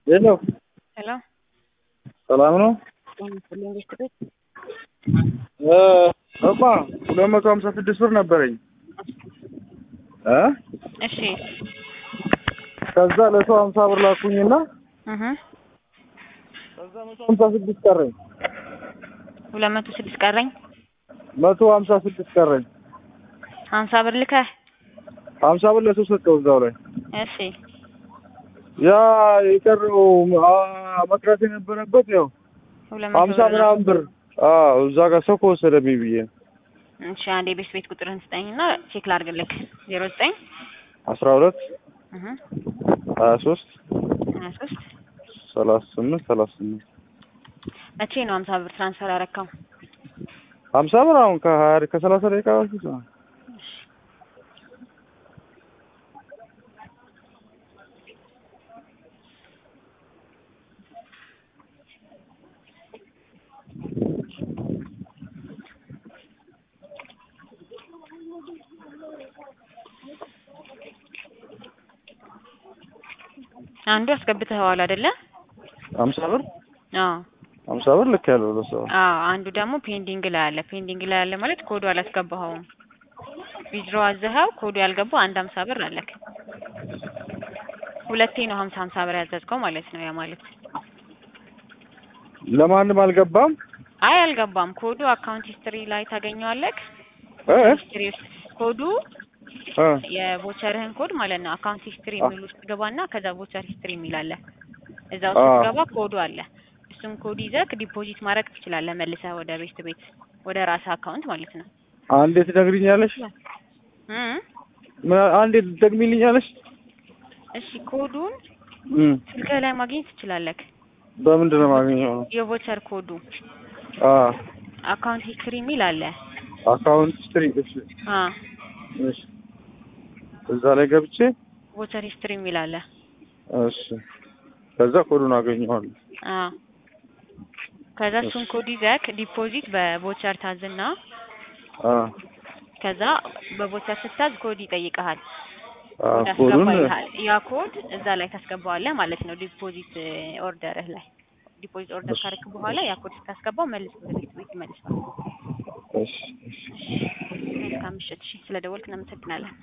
ሄሎ ሄሎ ሰላም ነው? ጤና ይስጥልኝ ቤት ቤት እማ ሁለት መቶ ሀምሳ ስድስት ብር ነበረኝ እ እሺ ከዛ ለሰው ሀምሳ ብር ላኩኝና እህ ከዛ መቶ ሀምሳ ስድስት ቀረኝ ሁለት መቶ ስድስት ቀረኝ መቶ ሀምሳ ስድስት ቀረኝ ሀምሳ ብር ልከህ ሀምሳ ብር ለሰው ሰጠው እዛው ላይ እሺ ያ የቀረው አ- መቅረት የነበረበት ያው ሁለት መቶ ሀምሳ ብር ነው። ምናምን ብር አዎ እዛ ጋር ሰው ከወሰደብኝ ብዬ ነው። እሺ አንዴ ቤት ቤት ቁጥርህን ስጠኝና ቼክ ላድርግልክ ዜሮ ዘጠኝ አስራ ሁለት እህ ሀያ ሶስት ሀያ ሶስት ሰላሳ ስምንት ሰላሳ ስምንት መቼ ነው ሀምሳ ብር ትራንስፈር ያረካው? ሀምሳ ብር አሁን ከሀያ ከሰላሳ ደቂቃ በፊት ነው። አንዱ አስገብተኸዋል አይደለ? ሀምሳ ብር አዎ ሀምሳ ብር ልክ ያለው ለሰው አዎ አንዱ ደግሞ ፔንዲንግ ላይ አለ። ፔንዲንግ ላይ አለ ማለት ኮዱ አላስገባኸውም። ዊዝድሮ አዘኸው ኮዱ ያልገባው አንድ ሀምሳ ብር አለክ። ሁለቴ ነው ሀምሳ ሀምሳ ብር ያዘዝከው ማለት ነው። ያ ማለት ለማንም አልገባም አይ አልገባም። ኮዱ አካውንት ሂስትሪ ላይ ታገኘዋለክ። እ ሂስትሪ ውስጥ ኮዱ እ የቮቸርህን ኮድ ማለት ነው። አካውንት ሂስትሪ የሚል ውስጥ ገባና ከዛ ቮቸር ሂስትሪ የሚል አለ። እዛ ውስጥ አዎ። ገባ ኮዱ አለ። እሱን ኮድ ይዘህ ዲፖዚት ማድረግ ትችላለህ፣ መልሰህ ወደ ቤት ቤት ወደ ራስህ አካውንት ማለት ነው። አንዴ ትነግሪኛለሽ? እ ምን- አንዴ ትደግሚልኛለሽ? እሺ ኮዱን እም ስልክህ ላይ ማግኘት ትችላለህ። በምንድን ነው የማገኘው? የቮቸር ኮዱ አ አካውንት ሂስትሪ የሚል አለ። አካውንት ስትሪ እሺ አ እሺ እዛ ላይ ገብቼ ቮቸር ሂስትሪ የሚል አለ። እሺ ከዛ ኮዱን አገኘዋለሁ። አ ከዛ እሱን ኮድ ይዘህ ዲፖዚት በቮቸር ታዝና አ ከዛ በቮቸር ስታዝ ኮድ ይጠይቀሃል። አ ኮድ ኮዱን አስገባልሃል። ያ ኮድ እዛ ላይ ታስገባዋለህ ማለት ነው። ዲፖዚት ኦርደርህ ላይ ዲፖዚት ኦርደር ካደረክ በኋላ ያ ኮድ ስታስገባው መልስ ወደ ቤት ቤት ይመልሳል። እሺ እሺ መልካም ምሽት። እሺ ስለደወልክ እናመሰግናለን።